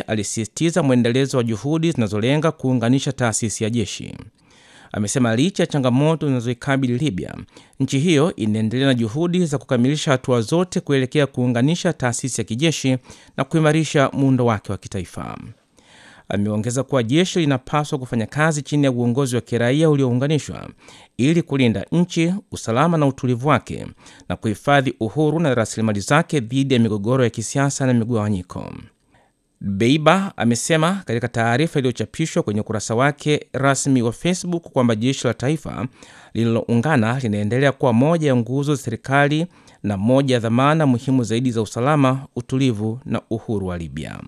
alisisitiza mwendelezo wa juhudi zinazolenga kuunganisha taasisi ya jeshi. Amesema licha ya changamoto zinazoikabili Libya, nchi hiyo inaendelea na juhudi za kukamilisha hatua zote kuelekea kuunganisha taasisi ya kijeshi na kuimarisha muundo wake wa kitaifa. Ameongeza kuwa jeshi linapaswa kufanya kazi chini ya uongozi wa kiraia uliounganishwa ili kulinda nchi, usalama na utulivu wake na kuhifadhi uhuru na rasilimali zake dhidi ya migogoro ya kisiasa na migawanyiko. Beiba amesema katika taarifa iliyochapishwa kwenye ukurasa wake rasmi wa Facebook kwamba jeshi la taifa lililoungana linaendelea kuwa moja ya nguzo za serikali na moja ya dhamana muhimu zaidi za usalama, utulivu na uhuru wa Libya.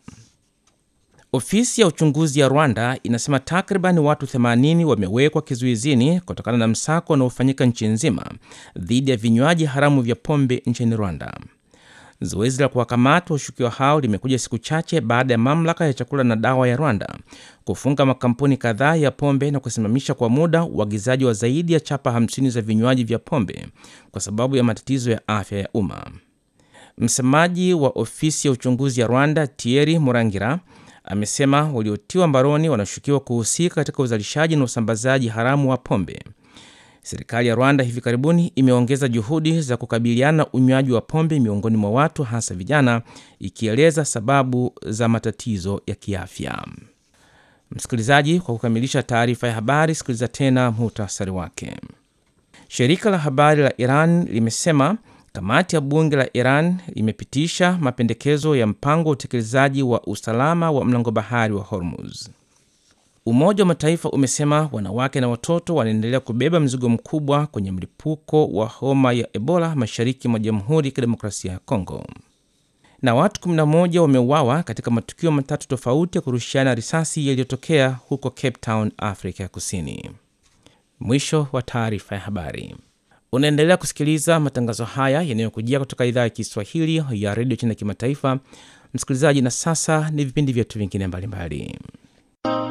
Ofisi ya uchunguzi ya Rwanda inasema takriban watu 80 wamewekwa kizuizini kutokana na msako unaofanyika nchi nzima dhidi ya vinywaji haramu vya pombe nchini Rwanda. Zoezi la kuwakamata washukiwa hao limekuja siku chache baada ya mamlaka ya chakula na dawa ya Rwanda kufunga makampuni kadhaa ya pombe na kusimamisha kwa muda uagizaji wa zaidi ya chapa 50 za vinywaji vya pombe kwa sababu ya matatizo ya afya ya umma. Msemaji wa ofisi ya uchunguzi ya Rwanda, Thierry Murangira, amesema waliotiwa mbaroni wanashukiwa kuhusika katika uzalishaji na usambazaji haramu wa pombe. Serikali ya Rwanda hivi karibuni imeongeza juhudi za kukabiliana na unywaji wa pombe miongoni mwa watu hasa vijana, ikieleza sababu za matatizo ya kiafya. Msikilizaji, kwa kukamilisha taarifa ya habari, sikiliza tena muhtasari wake. Shirika la habari la Iran limesema kamati ya bunge la Iran imepitisha mapendekezo ya mpango wa utekelezaji wa usalama wa mlango bahari wa Hormuz. Umoja wa Mataifa umesema wanawake na watoto wanaendelea kubeba mzigo mkubwa kwenye mlipuko wa homa ya Ebola mashariki mwa Jamhuri ya Kidemokrasia ya Kongo. Na watu 11 wameuawa katika matukio matatu tofauti ya kurushiana risasi yaliyotokea huko Cape Town, Afrika ya Kusini. Mwisho wa taarifa ya habari. Unaendelea kusikiliza matangazo haya yanayokujia kutoka idhaa ya Kiswahili ya redio China Kimataifa. Msikilizaji, na sasa ni vipindi vyetu vingine mbalimbali.